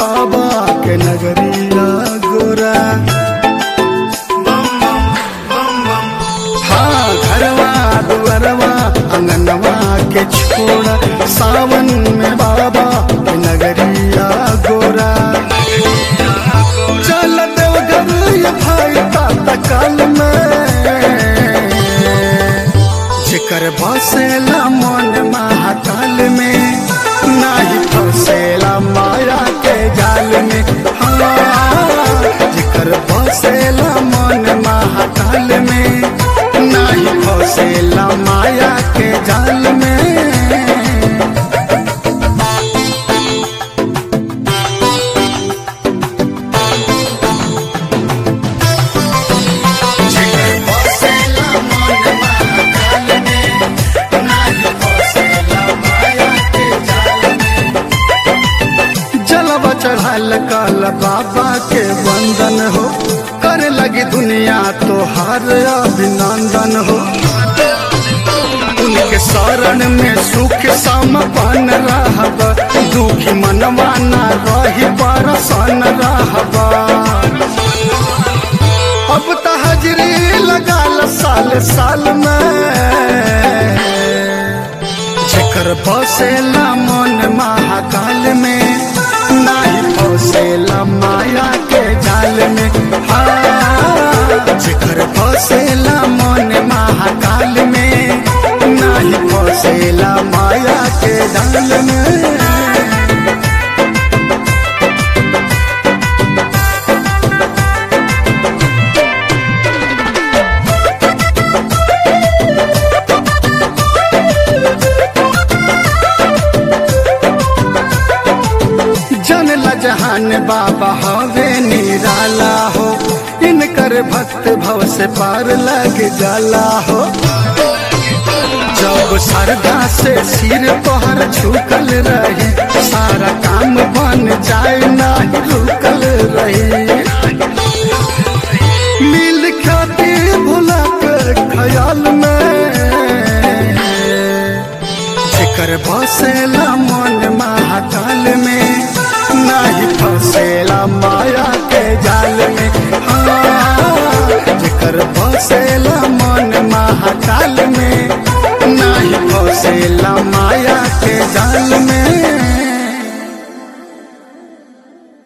बाबा के नगरिया गोरा हाँ घरवा दुअरवा अंगनवा के छोड़ा सावन में बाबा के नगरिया गोरा चल देवघर ये भाई ता काल में जेकर बसेला मन महाकाल में नाही फसेला माया के जाल में हाँ जेकर बसेला मन महाकाल में नाही फसेला माया के जाल में जलवा चढ़ाल काल बाबा के वंदन हो कर लगी दुनिया तो हर अभिनंदन हो उनके शरण में सुख समपन रहब दुखी मनवा न रही परसन रहब अब त हजरी लगाल साल साल में जेकर बसेला मन महाकाल में नाही फसेला माया के जाल में हाँ जेकर बसेला मन महाकाल में नाही फसेला माया के जाल में जनला जहान बाबा हवे निराला हो इनकर भक्त भव से पार लग जाला हो जब सरदा से सिर तोहर झुकल रही सारा काम बन जाए नाही रुकल रही मिल ख्याति भुला के ख्याल में जेकर बसेला मन महाकाल में नाही फसेला माया के जाल में हाँ जेकर बसेला मन महाकाल में नाही फसेला माया के जाल में